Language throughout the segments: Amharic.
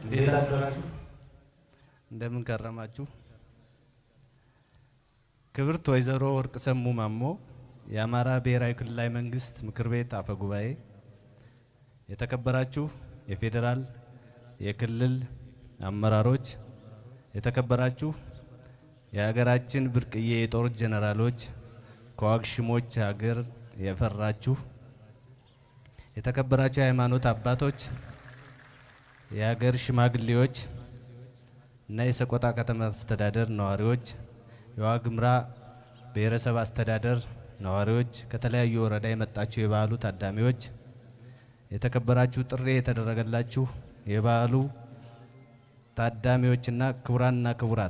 እንዴት አደራችሁ? እንደምን ከረማችሁ? ክብርት ወይዘሮ ወርቅ ሰሙ ማሞ የአማራ ብሔራዊ ክልላዊ መንግስት ምክር ቤት አፈ ጉባኤ፣ የተከበራችሁ የፌዴራል የክልል አመራሮች፣ የተከበራችሁ የሀገራችን ብርቅዬ የጦር ጀነራሎች፣ ከዋግሽሞች ሀገር የፈራችሁ የተከበራችሁ የሃይማኖት አባቶች፣ የሀገር ሽማግሌዎች እና የሰቆጣ ከተማ አስተዳደር ነዋሪዎች፣ የዋግምራ ብሔረሰብ አስተዳደር ነዋሪዎች፣ ከተለያዩ ወረዳ የመጣችሁ የበዓሉ ታዳሚዎች፣ የተከበራችሁ ጥሪ የተደረገላችሁ የበዓሉ ታዳሚዎችና ክቡራንና ክቡራት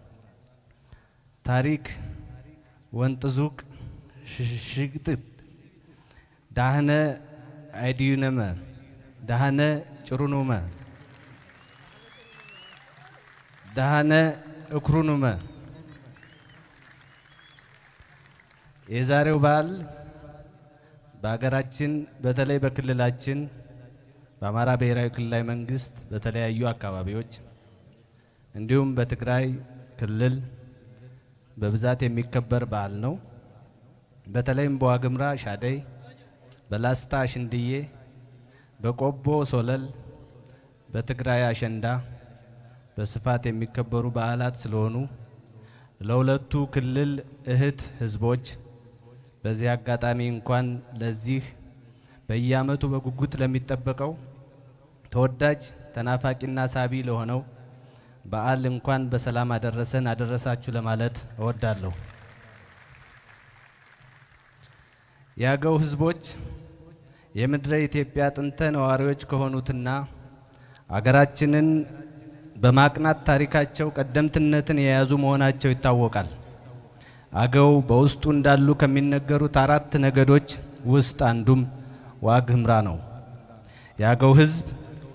ታሪክ ወንጥዙቅ ሽግጥት ዳህነ አይዲዩነመ ዳህነ ጭሩኑመ ዳህነ እክሩኑመ የዛሬው በዓል በሀገራችን በተለይ በክልላችን በአማራ ብሔራዊ ክልላዊ መንግስት በተለያዩ አካባቢዎች እንዲሁም በትግራይ ክልል በብዛት የሚከበር በዓል ነው። በተለይም በዋግምራ ሻደይ፣ በላስታ ሽንድዬ፣ በቆቦ ሶለል፣ በትግራይ አሸንዳ በስፋት የሚከበሩ በዓላት ስለሆኑ ለሁለቱ ክልል እህት ህዝቦች በዚህ አጋጣሚ እንኳን ለዚህ በየዓመቱ በጉጉት ለሚጠበቀው ተወዳጅ ተናፋቂና ሳቢ ለሆነው በዓል እንኳን በሰላም አደረሰን አደረሳችሁ ለማለት እወዳለሁ። የአገው ህዝቦች የምድረ ኢትዮጵያ ጥንተ ነዋሪዎች ከሆኑትና አገራችንን በማቅናት ታሪካቸው ቀደምትነትን የያዙ መሆናቸው ይታወቃል። አገው በውስጡ እንዳሉ ከሚነገሩት አራት ነገዶች ውስጥ አንዱም ዋግ ኽምራ ነው። የአገው ህዝብ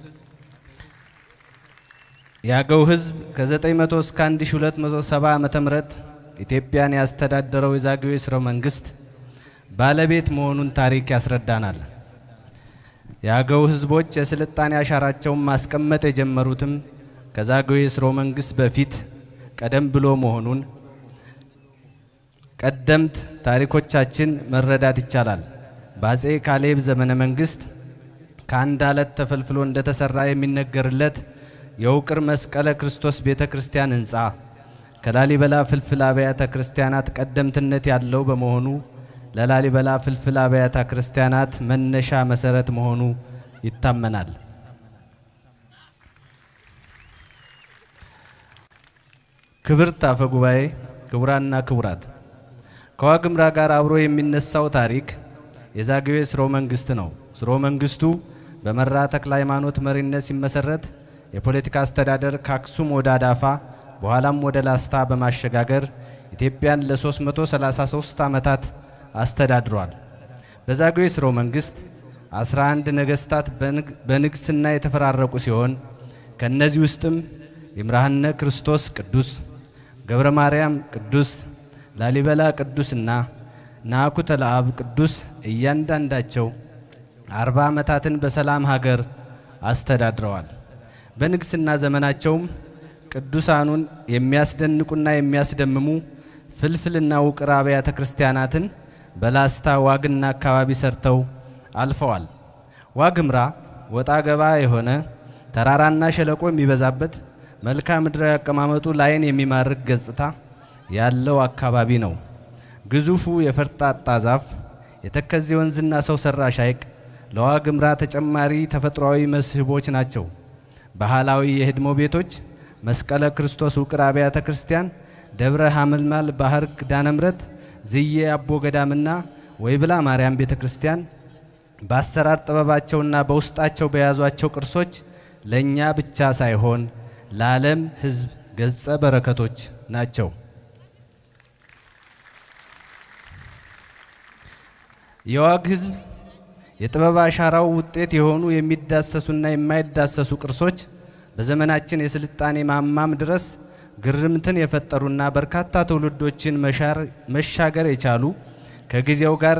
የአገው ህዝብ ከ900 እስከ 1270 ዓመተ ምህረት ኢትዮጵያን ያስተዳደረው የዛግዌ ሥርወ መንግስት ባለቤት መሆኑን ታሪክ ያስረዳናል። የአገው ህዝቦች የስልጣኔ አሻራቸውን ማስቀመጥ የጀመሩትም ከዛግዌ ሥርወ መንግስት በፊት ቀደም ብሎ መሆኑን ቀደምት ታሪኮቻችን መረዳት ይቻላል። በአጼ ካሌብ ዘመነ መንግስት ከአንድ አለት ተፈልፍሎ እንደተሰራ የሚነገርለት የውቅር መስቀለ ክርስቶስ ቤተ ክርስቲያን ህንፃ ከላሊበላ ፍልፍል አብያተ ክርስቲያናት ቀደምትነት ያለው በመሆኑ ለላሊበላ ፍልፍል አብያተ ክርስቲያናት መነሻ መሰረት መሆኑ ይታመናል። ክብርት አፈ ጉባኤ፣ ክቡራንና ክቡራት ከዋግምራ ጋር አብሮ የሚነሳው ታሪክ የዛግዌ ሥርወ መንግስት ነው። ሥርወ መንግስቱ በመራ ተክለ ሃይማኖት መሪነት ሲመሰረት የፖለቲካ አስተዳደር ከአክሱም ወደ አዳፋ በኋላም ወደ ላስታ በማሸጋገር ኢትዮጵያን ለ333 ዓመታት አስተዳድሯል። በዛግዌ ሥርወ መንግስት 11 ነገስታት በንግስና የተፈራረቁ ሲሆን ከእነዚህ ውስጥም ይምርሃነ ክርስቶስ ቅዱስ፣ ገብረ ማርያም ቅዱስ፣ ላሊበላ ቅዱስና ናኩተ ለአብ ቅዱስ እያንዳንዳቸው አርባ ዓመታትን በሰላም ሀገር አስተዳድረዋል። በንግስና ዘመናቸውም ቅዱሳኑን የሚያስደንቁና የሚያስደምሙ ፍልፍልና ውቅር አብያተ ክርስቲያናትን በላስታ ዋግና አካባቢ ሰርተው አልፈዋል። ዋግምራ ወጣ ገባ የሆነ ተራራና ሸለቆ የሚበዛበት መልክዓ ምድራዊ አቀማመጡ ለዓይን የሚማርክ ገጽታ ያለው አካባቢ ነው። ግዙፉ የፈርጣጣ ዛፍ፣ የተከዜ ወንዝና ሰው ሰራሽ ሐይቅ ለዋግምራ ተጨማሪ ተፈጥሯዊ መስህቦች ናቸው። ባህላዊ የህድሞ ቤቶች፣ መስቀለ ክርስቶስ ውቅር አብያተ ክርስቲያን፣ ደብረ ሐመልማል ባህር ኪዳነ ምሕረት፣ ዝዬ አቦ ገዳምና ወይብላ ማርያም ቤተ ክርስቲያን በአሰራር ጥበባቸውና በውስጣቸው በያዟቸው ቅርሶች ለእኛ ብቻ ሳይሆን ለዓለም ሕዝብ ገጸ በረከቶች ናቸው። የዋግ ሕዝብ የጥበብ አሻራው ውጤት የሆኑ የሚዳሰሱና የማይዳሰሱ ቅርሶች በዘመናችን የስልጣኔ ማማም ድረስ ግርምትን የፈጠሩና በርካታ ትውልዶችን መሻገር የቻሉ ከጊዜው ጋር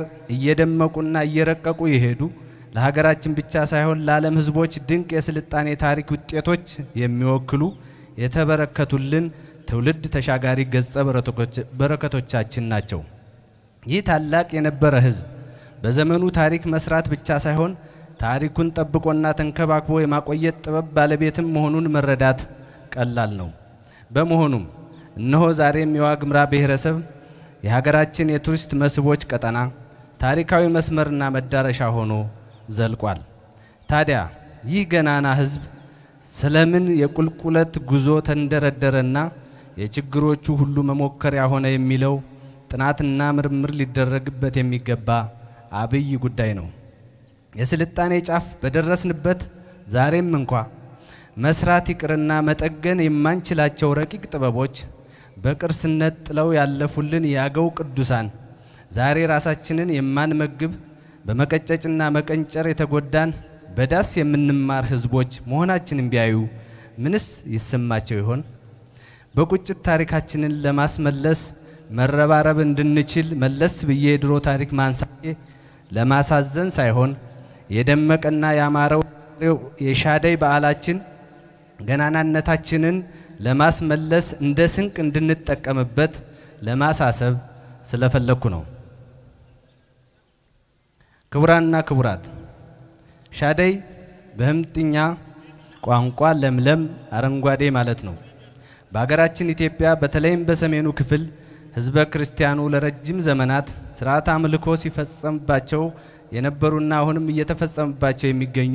እየደመቁና እየረቀቁ የሄዱ ለሀገራችን ብቻ ሳይሆን ለዓለም ሕዝቦች ድንቅ የስልጣኔ ታሪክ ውጤቶች የሚወክሉ የተበረከቱልን ትውልድ ተሻጋሪ ገጸ በረከቶቻችን ናቸው። ይህ ታላቅ የነበረ ሕዝብ በዘመኑ ታሪክ መስራት ብቻ ሳይሆን ታሪኩን ጠብቆና ተንከባክቦ የማቆየት ጥበብ ባለቤትም መሆኑን መረዳት ቀላል ነው። በመሆኑም እነሆ ዛሬም የዋግምራ ብሔረሰብ የሀገራችን የቱሪስት መስህቦች ቀጠና ታሪካዊ መስመርና መዳረሻ ሆኖ ዘልቋል። ታዲያ ይህ ገናና ሕዝብ ስለምን የቁልቁለት ጉዞ ተንደረደረና የችግሮቹ ሁሉ መሞከሪያ ሆነ የሚለው ጥናትና ምርምር ሊደረግበት የሚገባ አብይ ጉዳይ ነው። የስልጣኔ ጫፍ በደረስንበት ዛሬም እንኳ መስራት ይቅርና መጠገን የማንችላቸው ረቂቅ ጥበቦች በቅርስነት ጥለው ያለፉልን የአገው ቅዱሳን ዛሬ ራሳችንን የማንመግብ በመቀጨጭና መቀንጨር የተጎዳን በዳስ የምንማር ህዝቦች መሆናችንን ቢያዩ ምንስ ይሰማቸው ይሆን? በቁጭት ታሪካችንን ለማስመለስ መረባረብ እንድንችል መለስ ብዬ የድሮ ታሪክ ማንሳቴ ለማሳዘን ሳይሆን የደመቀና ያማረው የሻደይ በዓላችን ገናናነታችንን ለማስመለስ እንደ ስንቅ እንድንጠቀምበት ለማሳሰብ ስለፈለግኩ ነው። ክቡራንና ክቡራት፣ ሻደይ በህምጥኛ ቋንቋ ለምለም አረንጓዴ ማለት ነው። በሀገራችን ኢትዮጵያ በተለይም በሰሜኑ ክፍል ህዝበ ክርስቲያኑ ለረጅም ዘመናት ስርዓት አምልኮ ሲፈጸምባቸው የነበሩና አሁንም እየተፈጸመባቸው የሚገኙ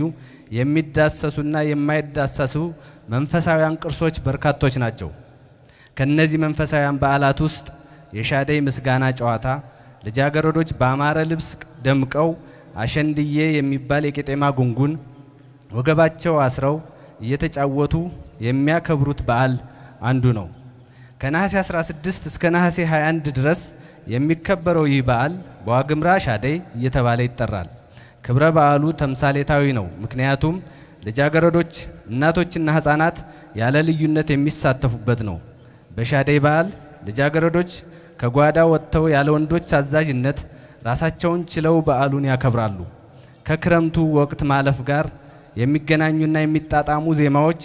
የሚዳሰሱና የማይዳሰሱ መንፈሳዊያን ቅርሶች በርካቶች ናቸው። ከነዚህ መንፈሳዊያን በዓላት ውስጥ የሻደይ ምስጋና ጨዋታ ልጃገረዶች በአማረ ልብስ ደምቀው አሸንድዬ የሚባል የቄጤማ ጉንጉን ወገባቸው አስረው እየተጫወቱ የሚያከብሩት በዓል አንዱ ነው። ከነሐሴ 16 እስከ ነሐሴ 21 ድረስ የሚከበረው ይህ በዓል በዋግምራ ሻደይ እየተባለ ይጠራል። ክብረ በዓሉ ተምሳሌታዊ ነው። ምክንያቱም ልጃገረዶች፣ እናቶችና ሕፃናት ያለ ልዩነት የሚሳተፉበት ነው። በሻደይ በዓል ልጃገረዶች ከጓዳ ወጥተው ያለ ወንዶች አዛዥነት ራሳቸውን ችለው በዓሉን ያከብራሉ። ከክረምቱ ወቅት ማለፍ ጋር የሚገናኙና የሚጣጣሙ ዜማዎች፣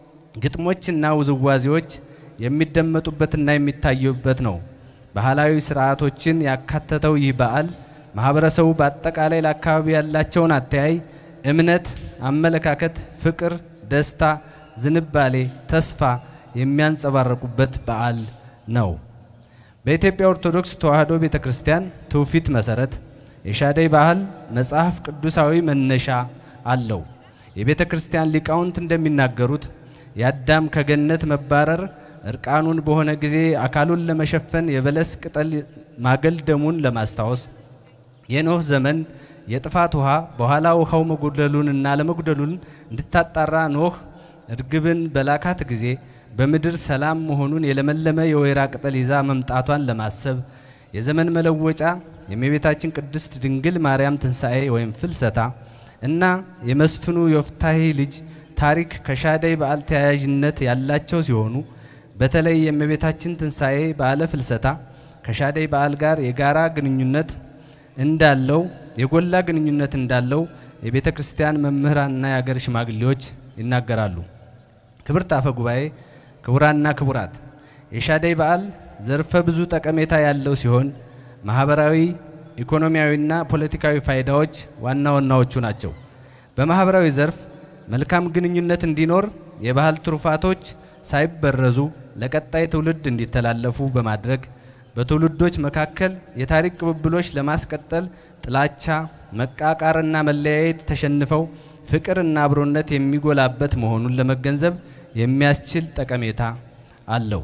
ግጥሞችና ውዝዋዜዎች የሚደመጡበትና የሚታዩበት ነው። ባህላዊ ስርዓቶችን ያካተተው ይህ በዓል ማህበረሰቡ በአጠቃላይ ለአካባቢ ያላቸውን አተያይ፣ እምነት፣ አመለካከት፣ ፍቅር፣ ደስታ፣ ዝንባሌ፣ ተስፋ የሚያንጸባረቁበት በዓል ነው። በኢትዮጵያ ኦርቶዶክስ ተዋሕዶ ቤተ ክርስቲያን ትውፊት መሰረት የሻደይ ባህል መጽሐፍ ቅዱሳዊ መነሻ አለው። የቤተ ክርስቲያን ሊቃውንት እንደሚናገሩት የአዳም ከገነት መባረር እርቃኑን በሆነ ጊዜ አካሉን ለመሸፈን የበለስ ቅጠል ማገልደሙን ለማስታወስ የኖህ ዘመን የጥፋት ውሃ በኋላ ውሃው መጉደሉንና ለመጉደሉን እንድታጣራ ኖህ እርግብን በላካት ጊዜ በምድር ሰላም መሆኑን የለመለመ የወይራ ቅጠል ይዛ መምጣቷን ለማሰብ የዘመን መለወጫ የእመቤታችን ቅድስት ድንግል ማርያም ትንሣኤ ወይም ፍልሰታ እና የመስፍኑ ዮፍታሔ ልጅ ታሪክ ከሻደይ በዓል ተያያዥነት ያላቸው ሲሆኑ በተለይ የእመቤታችን ትንሣኤ በዓለ ፍልሰታ ከሻደይ በዓል ጋር የጋራ ግንኙነት እንዳለው የጎላ ግንኙነት እንዳለው የቤተ ክርስቲያን መምህራንና የአገር ሽማግሌዎች ይናገራሉ። ክብርት አፈ ጉባኤ፣ ክቡራንና ክቡራት፣ የሻደይ በዓል ዘርፈ ብዙ ጠቀሜታ ያለው ሲሆን ማህበራዊ፣ ኢኮኖሚያዊና ፖለቲካዊ ፋይዳዎች ዋና ዋናዎቹ ናቸው። በማህበራዊ ዘርፍ መልካም ግንኙነት እንዲኖር የባህል ትሩፋቶች ሳይበረዙ ለቀጣይ ትውልድ እንዲተላለፉ በማድረግ በትውልዶች መካከል የታሪክ ቅብብሎች ለማስቀጠል ጥላቻ፣ መቃቃርና መለያየት ተሸንፈው ፍቅርና አብሮነት የሚጎላበት መሆኑን ለመገንዘብ የሚያስችል ጠቀሜታ አለው።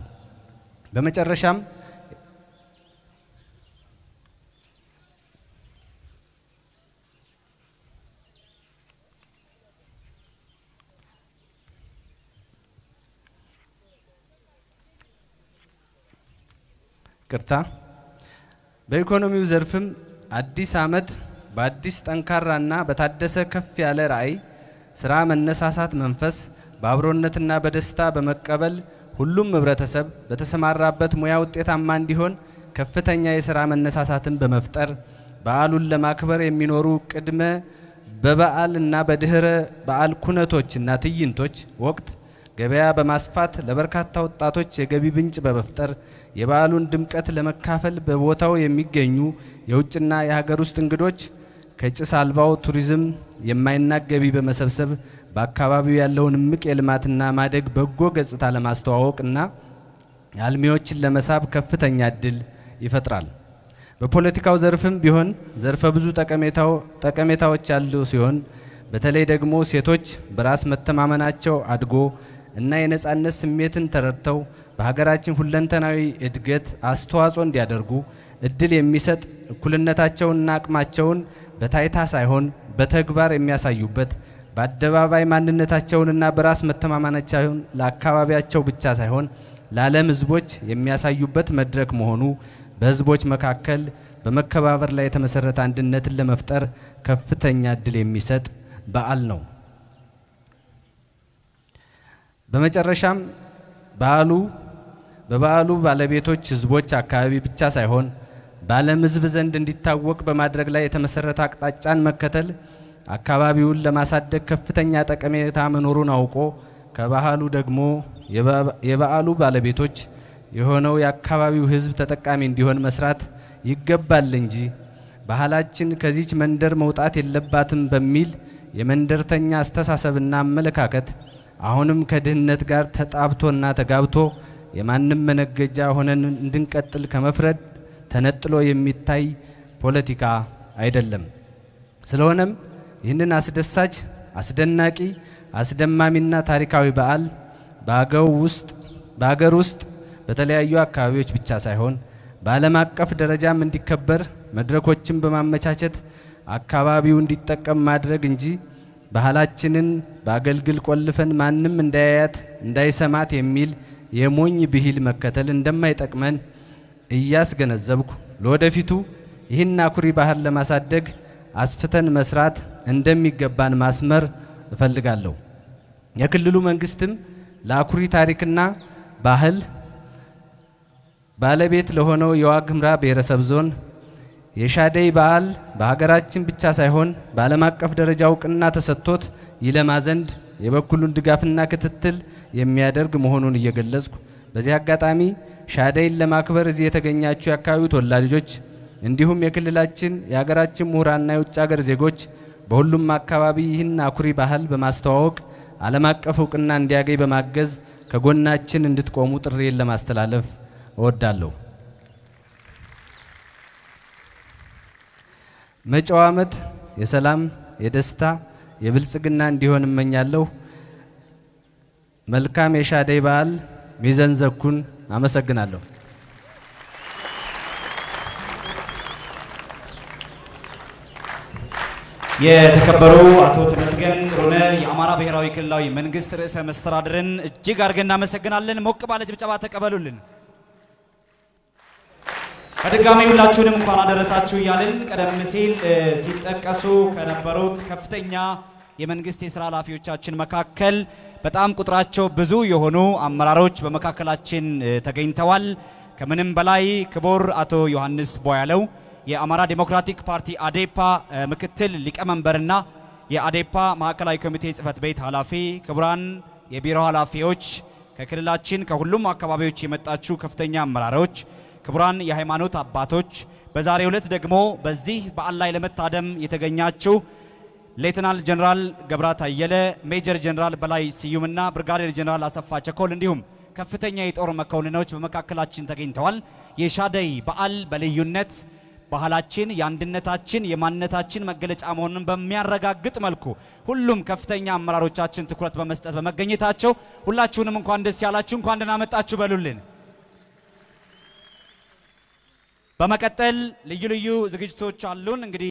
በመጨረሻም ቅርታ በኢኮኖሚው ዘርፍም አዲስ ዓመት በአዲስ ጠንካራና በታደሰ ከፍ ያለ ራዕይ ስራ መነሳሳት መንፈስ በአብሮነትና በደስታ በመቀበል ሁሉም ህብረተሰብ በተሰማራበት ሙያ ውጤታማ እንዲሆን ከፍተኛ የሥራ መነሳሳትን በመፍጠር በዓሉን ለማክበር የሚኖሩ ቅድመ በበዓል እና በድህረ በዓል ኩነቶችና ትዕይንቶች ወቅት ገበያ በማስፋት ለበርካታ ወጣቶች የገቢ ምንጭ በመፍጠር የበዓሉን ድምቀት ለመካፈል በቦታው የሚገኙ የውጭና የሀገር ውስጥ እንግዶች ከጭስ አልባው ቱሪዝም የማይናቅ ገቢ በመሰብሰብ በአካባቢው ያለውን እምቅ የልማትና ማደግ በጎ ገጽታ ለማስተዋወቅ እና አልሚዎችን ለመሳብ ከፍተኛ እድል ይፈጥራል። በፖለቲካው ዘርፍም ቢሆን ዘርፈ ብዙ ጠቀሜታዎች ያሉ ሲሆን በተለይ ደግሞ ሴቶች በራስ መተማመናቸው አድጎ እና የነጻነት ስሜትን ተረድተው በሀገራችን ሁለንተናዊ እድገት አስተዋጽኦ እንዲያደርጉ እድል የሚሰጥ እኩልነታቸውንና አቅማቸውን በታይታ ሳይሆን በተግባር የሚያሳዩበት በአደባባይ ማንነታቸውንና በራስ መተማመናቸውን ለአካባቢያቸው ብቻ ሳይሆን ለዓለም ሕዝቦች የሚያሳዩበት መድረክ መሆኑ በሕዝቦች መካከል በመከባበር ላይ የተመሰረተ አንድነትን ለመፍጠር ከፍተኛ እድል የሚሰጥ በዓል ነው። በመጨረሻም በዓሉ በበዓሉ ባለቤቶች ሕዝቦች አካባቢ ብቻ ሳይሆን በዓለም ሕዝብ ዘንድ እንዲታወቅ በማድረግ ላይ የተመሰረተ አቅጣጫን መከተል አካባቢውን ለማሳደግ ከፍተኛ ጠቀሜታ መኖሩን አውቆ ከባህሉ ደግሞ የበዓሉ ባለቤቶች የሆነው የአካባቢው ሕዝብ ተጠቃሚ እንዲሆን መስራት ይገባል እንጂ ባህላችን ከዚች መንደር መውጣት የለባትም በሚል የመንደርተኛ አስተሳሰብና አመለካከት አሁንም ከድህነት ጋር ተጣብቶና ተጋብቶ የማንም መነገጃ ሆነን እንድንቀጥል ከመፍረድ ተነጥሎ የሚታይ ፖለቲካ አይደለም። ስለሆነም ይህንን አስደሳች፣ አስደናቂ፣ አስደማሚና ታሪካዊ በዓል በአገው ውስጥ በአገር ውስጥ በተለያዩ አካባቢዎች ብቻ ሳይሆን በዓለም አቀፍ ደረጃም እንዲከበር መድረኮችን በማመቻቸት አካባቢው እንዲጠቀም ማድረግ እንጂ ባህላችንን በአገልግል ቆልፈን ማንም እንዳያያት እንዳይሰማት የሚል የሞኝ ብሂል መከተል እንደማይጠቅመን እያስገነዘብኩ ለወደፊቱ ይህን አኩሪ ባህል ለማሳደግ አስፍተን መስራት እንደሚገባን ማስመር እፈልጋለሁ። የክልሉ መንግስትም ለአኩሪ ታሪክና ባህል ባለቤት ለሆነው የዋግ ኽምራ ብሔረሰብ ዞን የሻደይ በዓል በሀገራችን ብቻ ሳይሆን በዓለም አቀፍ ደረጃ እውቅና ተሰጥቶት ይለማ ዘንድ የበኩሉን ድጋፍና ክትትል የሚያደርግ መሆኑን እየገለጽኩ በዚህ አጋጣሚ ሻደይን ለማክበር እዚህ የተገኛችሁ የአካባቢው ተወላጆች እንዲሁም የክልላችን የሀገራችን ምሁራንና የውጭ ሀገር ዜጎች በሁሉም አካባቢ ይህን አኩሪ ባህል በማስተዋወቅ ዓለም አቀፍ እውቅና እንዲያገኝ በማገዝ ከጎናችን እንድትቆሙ ጥሪዬን ለማስተላለፍ እወዳለሁ። መጪው ዓመት የሰላም፣ የደስታ፣ የብልጽግና እንዲሆን እመኛለሁ። መልካም የሻደይ በዓል ሚዘን ዘኩን። አመሰግናለሁ። የተከበሩ አቶ ተመስገን ጥሩነህ የአማራ ብሔራዊ ክልላዊ መንግስት ርዕሰ መስተዳድርን እጅግ አድርገን እናመሰግናለን። ሞቅ ባለ ጭብጨባ ተቀበሉልን። በድጋሚ ሁላችሁንም እንኳን አደረሳችሁ እያልን ቀደም ሲል ሲጠቀሱ ከነበሩት ከፍተኛ የመንግስት የስራ ኃላፊዎቻችን መካከል በጣም ቁጥራቸው ብዙ የሆኑ አመራሮች በመካከላችን ተገኝተዋል። ከምንም በላይ ክቡር አቶ ዮሐንስ ቦያለው የአማራ ዴሞክራቲክ ፓርቲ አዴፓ ምክትል ሊቀመንበርና የአዴፓ ማዕከላዊ ኮሚቴ ጽህፈት ቤት ኃላፊ፣ ክቡራን የቢሮ ኃላፊዎች፣ ከክልላችን ከሁሉም አካባቢዎች የመጣችሁ ከፍተኛ አመራሮች፣ ክቡራን የሃይማኖት አባቶች፣ በዛሬው ዕለት ደግሞ በዚህ በዓል ላይ ለመታደም የተገኛችሁ ሌተናል ጀነራል ገብራት አየለ፣ ሜጀር ጀነራል በላይ ስዩምና ብርጋዴር ጀነራል አሰፋ ቸኮል እንዲሁም ከፍተኛ የጦር መኮንኖች በመካከላችን ተገኝተዋል። የሻደይ በዓል በልዩነት ባህላችን የአንድነታችን የማንነታችን መገለጫ መሆኑን በሚያረጋግጥ መልኩ ሁሉም ከፍተኛ አመራሮቻችን ትኩረት በመስጠት በመገኘታቸው ሁላችሁንም እንኳን ደስ ያላችሁ፣ እንኳን ደህና መጣችሁ በሉልን። በመቀጠል ልዩ ልዩ ዝግጅቶች አሉን እንግዲህ